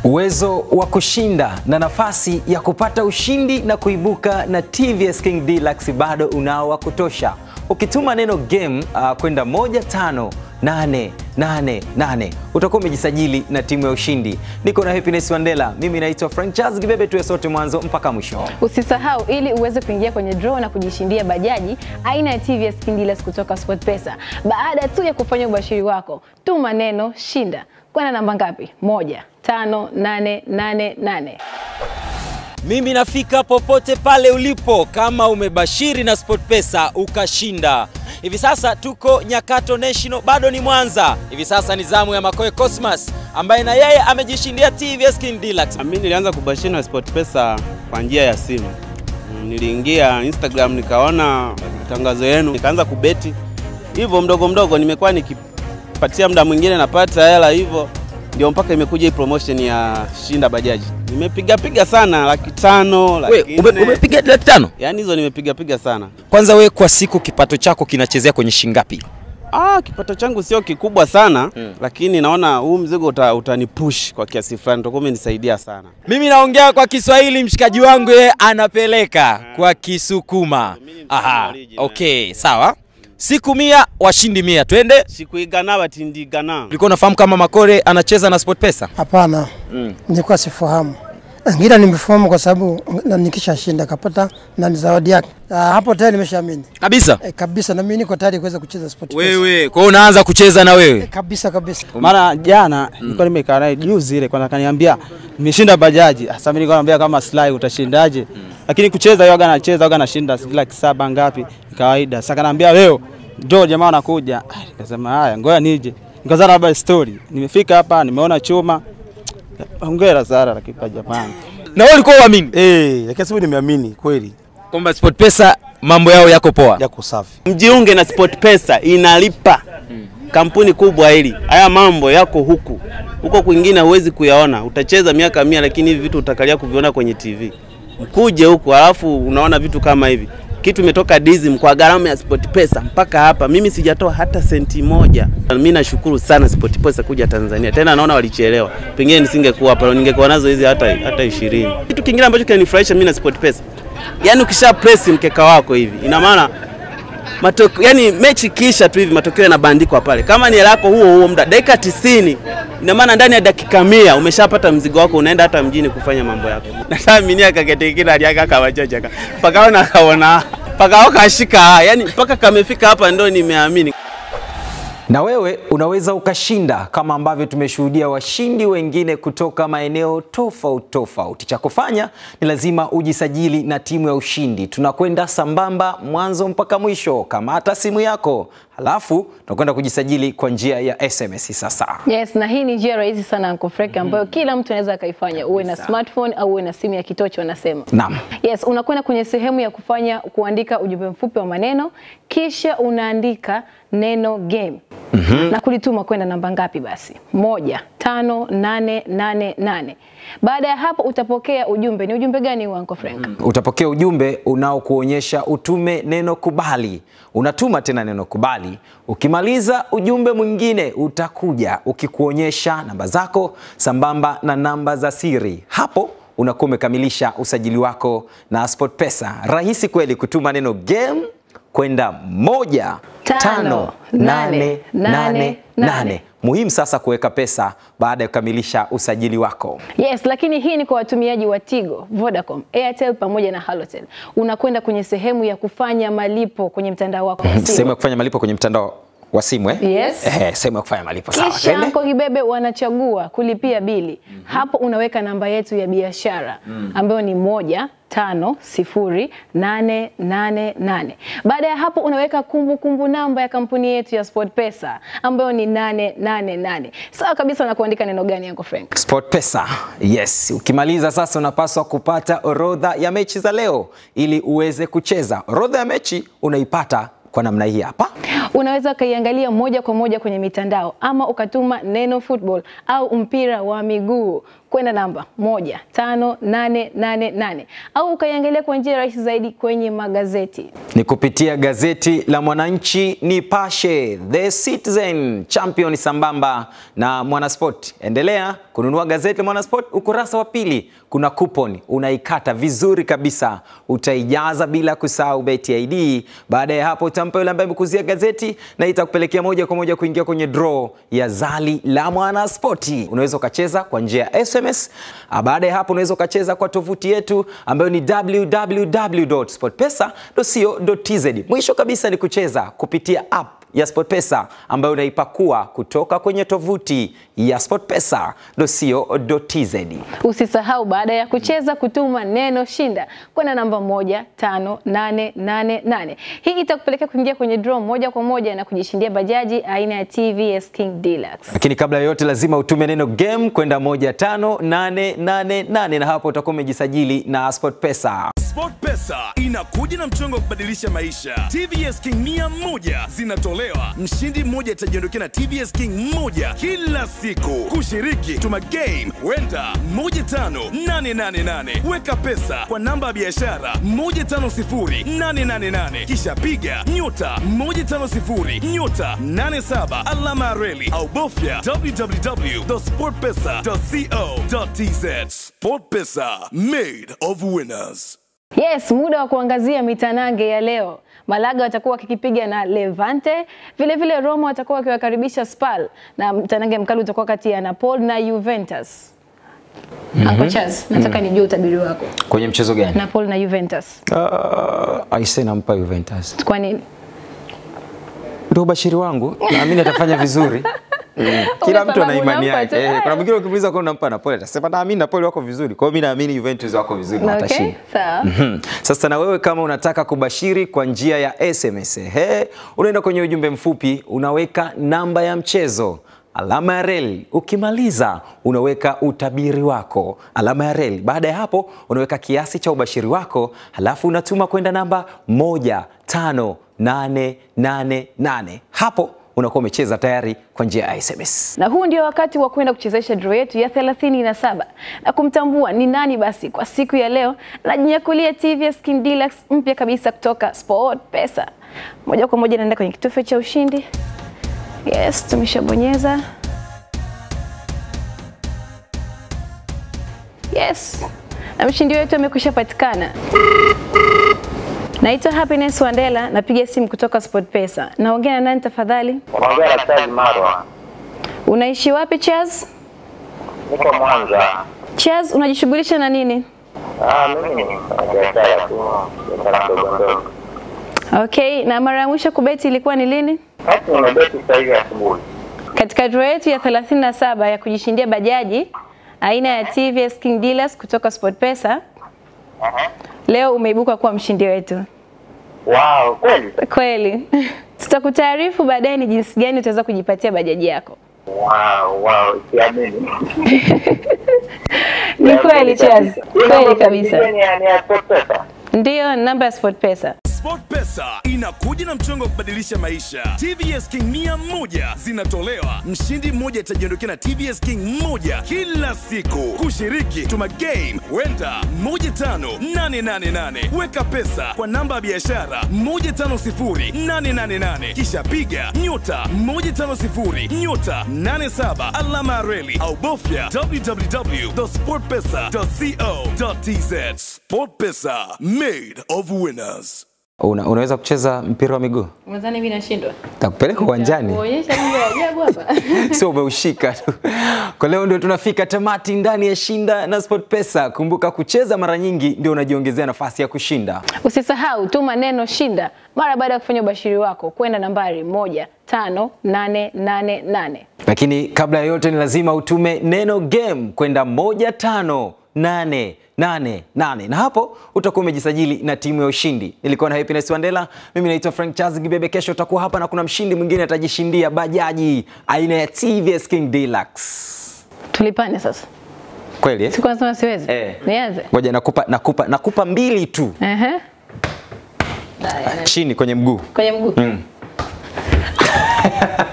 Uwezo wa kushinda na nafasi ya kupata ushindi na kuibuka na TVS King Deluxe bado unao wa kutosha. Ukituma neno game uh, kwenda 15888 utakuwa umejisajili na timu ya ushindi. Niko na Happiness Wandela, mimi naitwa Frank Charles Kibebe, tuwe sote mwanzo mpaka mwisho. Usisahau ili uweze kuingia kwenye draw na kujishindia bajaji aina ya TVS King Deluxe kutoka SportPesa. Baada tu ya kufanya ubashiri wako, tuma neno shinda kwenda namba ngapi? moja tano nane nane nane. Mimi nafika popote pale ulipo kama umebashiri na SportPesa ukashinda. Hivi sasa tuko Nyakato National, bado ni Mwanza. Hivi sasa ni zamu ya Makoe Cosmas ambaye na yeye amejishindia TVS King Deluxe. Mimi nilianza kubashiri na SportPesa kwa njia ya simu. Mm, Niliingia Instagram nikaona matangazo yenu, nikaanza kubeti hivyo mdogo mdogo. Nimekuwa nikipatia muda mwingine napata hela hivyo, ndio mpaka imekuja hii promotion ya shinda bajaji. Nimepiga piga sana, laki tano, laki We, ume, nne. umepiga laki tano? Yaani hizo nimepiga piga sana. Kwanza we kwa siku kipato chako kinachezea kwenye shingapi? Ah, kipato changu sio kikubwa sana lakini naona huu mzigo uta, utanipush kwa kiasi fulani, utakuwa umenisaidia sana. Mimi naongea kwa Kiswahili, mshikaji wangu yeye anapeleka kwa Kisukuma. Aha, original. okay, sawa. Siku mia washindi mia, twende. Sikuigana batindigana. Ulikuwa unafahamu kama Makore anacheza na SportPesa? Hapana, nilikuwa sifahamu, ila nimefahamu kwa sababu na nikishashinda kapata na ni zawadi yake. Ah, hapo tayari nimeshaamini Kabisa. e, kabisa, na mimi niko tayari kuweza kucheza sport Wewe, kwa hiyo unaanza kucheza na wewe. kabisa kabisa. Mara jana nilikuwa nimekaa naye juzi ile kwanza kaniambia nimeshinda bajaji. Sasa mimi nilikuwa namwambia kama Sly utashindaje? Lakini kucheza yoga anacheza yoga anashinda laki saba ngapi ni kawaida. Sasa kaniambia leo njoo jamaa anakuja. Ah, Nikasema haya ngoja nije. Nikaanza labda story. Nimefika hapa nimeona chuma. Hongera Sara lakini kwa jamani. Na wewe ulikuwa uamini Eh, lakini sasa nimeamini kweli kwamba SportPesa mambo yao yako poa. yako safi. Mjiunge na SportPesa inalipa. Kampuni kubwa hili. Haya mambo yako huku. Huko kwingine huwezi kuyaona. Utacheza miaka mia lakini hivi vitu utakalia kuviona kwenye TV. Mkuje huku alafu unaona vitu kama hivi. Kitu imetoka Dizim kwa gharama ya SportPesa mpaka hapa. Mimi sijatoa hata senti moja. Mimi nashukuru sana SportPesa kuja Tanzania. Tena naona walichelewa. Pengine nisingekuwa hapa, ningekuwa nazo hizi hata hata 20. Kitu kingine ambacho kinanifurahisha mimi na SportPesa. Yaani ukisha press mkeka wako hivi, ina maana matokeo yani mechi kisha tu hivi matokeo yanabandikwa pale. Kama ni hela yako huo huo muda dakika 90, ina maana ndani ya dakika mia umeshapata mzigo wako, unaenda hata mjini kufanya mambo yako. Natamini kakete kile aliaka kawachacha mpaka ona kaona mpaka kashika yani mpaka kamefika hapa ndo nimeamini. Na wewe unaweza ukashinda kama ambavyo tumeshuhudia washindi wengine kutoka maeneo tofauti tofauti. Cha kufanya ni lazima ujisajili na timu ya ushindi. Tunakwenda sambamba mwanzo mpaka mwisho. Kamata simu yako, halafu tunakwenda kujisajili kwa njia ya SMS sasa. Yes, na hii ni njia rahisi sana Uncle Frank ambayo kila mtu anaweza akaifanya, uwe na smartphone au uwe na simu ya kitocho wanasema. Naam. Yes, unakwenda kwenye sehemu ya kufanya kuandika ujumbe mfupi wa maneno kisha unaandika neno game na kulituma kwenda namba ngapi? Basi moja tano nane nane nane. Baada ya hapo utapokea ujumbe. Ni ujumbe gani huo Uncle Frank? Utapokea ujumbe unaokuonyesha utume neno kubali. Unatuma tena neno kubali. Ukimaliza ujumbe mwingine utakuja ukikuonyesha namba zako sambamba na namba za siri. Hapo unakuwa umekamilisha usajili wako na SportPesa. Rahisi kweli kutuma neno game kwenda moja tano nane nane nane. Muhimu sasa kuweka pesa baada ya kukamilisha usajili wako. Yes, lakini hii ni kwa watumiaji wa Tigo, Vodacom, Airtel pamoja na Halotel. Unakwenda kwenye sehemu ya kufanya malipo kwenye mtandao wako wa simu. Sehemu ya kufanya malipo kwenye mtandao wa simu eh? Yes. Eh, sehemu ya kufanya malipo sawa. Kisha Twende. Anko Kibebe wanachagua kulipia bili. Hapo unaweka namba yetu ya biashara ambayo ni moja tano sifuri nane nane nane. Baada ya hapo unaweka kumbukumbu kumbu namba ya kampuni yetu ya SportPesa ambayo ni nane nane nane. Sawa kabisa na kuandika neno gani Uncle Frank? SportPesa. Yes, ukimaliza sasa unapaswa kupata orodha ya mechi za leo ili uweze kucheza. Orodha ya mechi unaipata kwa namna hii hapa. Unaweza ukaiangalia moja kwa moja kwenye mitandao ama ukatuma neno football au mpira wa miguu kwenda namba moja tano nane nane nane au ukaiangalia kwa njia rahisi zaidi kwenye magazeti. ni kupitia gazeti la Mwananchi, Nipashe, The Citizen, Champion sambamba na Mwanasport. Endelea kununua gazeti la Mwanasport, ukurasa wa pili kuna coupon unaikata vizuri kabisa, utaijaza bila kusahau beti ID. Baada ya hapo utampa yule ambaye amekuzia gazeti na itakupelekea moja kwa moja kuingia kwenye draw ya zali la Mwanaspoti. Unaweza ukacheza kwa njia ya SMS. Ah, Baada ya hapo unaweza ukacheza kwa tovuti yetu ambayo ni www.sportpesa.co.tz. Mwisho kabisa ni kucheza kupitia app ya SportPesa ambayo unaipakua kutoka kwenye tovuti ya sportpesa.co.tz. Usisahau baada ya kucheza kutuma neno shinda kwenda namba moja tano nane nane nane. Hii itakupelekea kuingia kwenye draw moja kwa moja na kujishindia bajaji aina ya TVS King Deluxe. Lakini kabla ya yote lazima utume neno game kwenda 15888 na hapo utakuwa umejisajili na SportPesa. SportPesa inakuja na mchongo wa kubadilisha maisha. TVS King mia moja zinatolewa, mshindi mmoja atajiondokea na TVS King moja kila siku. Kushiriki, tuma game wenda 15888 weka pesa kwa namba ya biashara 150888 kisha piga nyota 150 nyota 87 alama ya reli au bofya www.sportpesa.co.tz. SportPesa, made of winners. Yes, muda wa kuangazia mitanange ya leo. Malaga watakuwa wakikipiga na Levante, vile vile Roma watakuwa wakiwakaribisha Spal na mtanange mkali utakuwa kati ya Napoli na Juventus. Uncle Charles, nataka nijue utabiri wako. Kwenye mchezo gani? Napoli na Juventus. Uh, aise nampa Juventus. Kwa nini? Ndio ubashiri wangu, naamini atafanya vizuri. Mm. Kila mtu ana sababu imani unampa yake. tu. Eh, kuna mwingine ukimuuliza kwa unampa Napoli atasema naamini Napoli wako vizuri. Kwa hiyo mimi naamini Juventus wako vizuri na Okay, watashinda. sawa. Mhm. Sasa na wewe kama unataka kubashiri kwa njia ya SMS, he, unaenda kwenye ujumbe mfupi, unaweka namba ya mchezo alama ya reli. Ukimaliza unaweka utabiri wako alama ya reli. Baada ya hapo unaweka kiasi cha ubashiri wako, halafu unatuma kwenda namba 15888. Hapo unakuwa umecheza tayari kwa njia ya SMS. Na huu ndio wakati wa kwenda kuchezesha draw yetu ya 37 na kumtambua ni nani basi kwa siku ya leo najinyakulia TVS King Deluxe mpya kabisa kutoka Sport Pesa. Moja kwa moja naenda kwenye kitufe cha ushindi. Yes, tumeshabonyeza. Yes, na mshindi wetu amekwisha patikana. Naitwa Happiness Wandela, napiga simu kutoka Sport Pesa. Naongea na nani tafadhali? Unaongea na Charles Marwa, Unaishi wapi Chaz? niko Mwanza. Chaz, unajishughulisha na nini? Ah, mimi ni mfanyabiashara tu, biashara ndogo ndogo. Okay, na mara ya mwisho kubeti ilikuwa ni lini? Basi nimebeti sasa hivi asubuhi. Katika draw yetu ya 37 ya kujishindia bajaji aina ya TVS King Dealers kutoka SportPesa. Leo umeibuka kuwa mshindi wetu. Wow, kweli? Kweli. Tutakutaarifu baadaye ni jinsi gani utaweza kujipatia bajaji yako. Wow, wow, siamini. Ni kweli Chaz. Kweli kabisa. Ni ya- ni ya SportPesa. Ndiyo namba ya SportPesa. SportPesa inakuja na mchongo wa kubadilisha maisha. TVS King mia moja zinatolewa, mshindi mmoja atajiondokea na TVS King moja kila siku. Kushiriki, tuma game wenda 15888 weka pesa kwa namba ya biashara 150888 kisha piga nyota 150 nyota 87 alama ya reli au bofya www.sportpesa.co.tz. SportPesa, made of winners. Una, unaweza kucheza mpira wa miguu? Mwanzani mimi nashindwa. Takupeleka uwanjani. Kuonyesha mambo ya ajabu hapa. sio umeushika tu. Kwa leo ndio tunafika tamati ndani ya Shinda na SportPesa. Kumbuka kucheza mara nyingi ndio unajiongezea nafasi ya kushinda. Usisahau tuma neno shinda mara baada ya kufanya ubashiri wako kwenda nambari moja tano nane nane nane. Lakini kabla ya yote ni lazima utume neno game kwenda moja tano nane nane nane na hapo utakuwa umejisajili na timu ya ushindi. Nilikuwa na Happiness Wandela, mimi naitwa Frank Charles Gibebe. Kesho utakuwa hapa na kuna mshindi mwingine atajishindia bajaji aina ya TVS King Deluxe. Tulipane sasa. Kweli eh? Siku nasema siwezi. Eh. Nianze. Ngoja nakupa, nakupa, nakupa mbili tu Ehe. chini kwenye mguu. Kwenye mguu.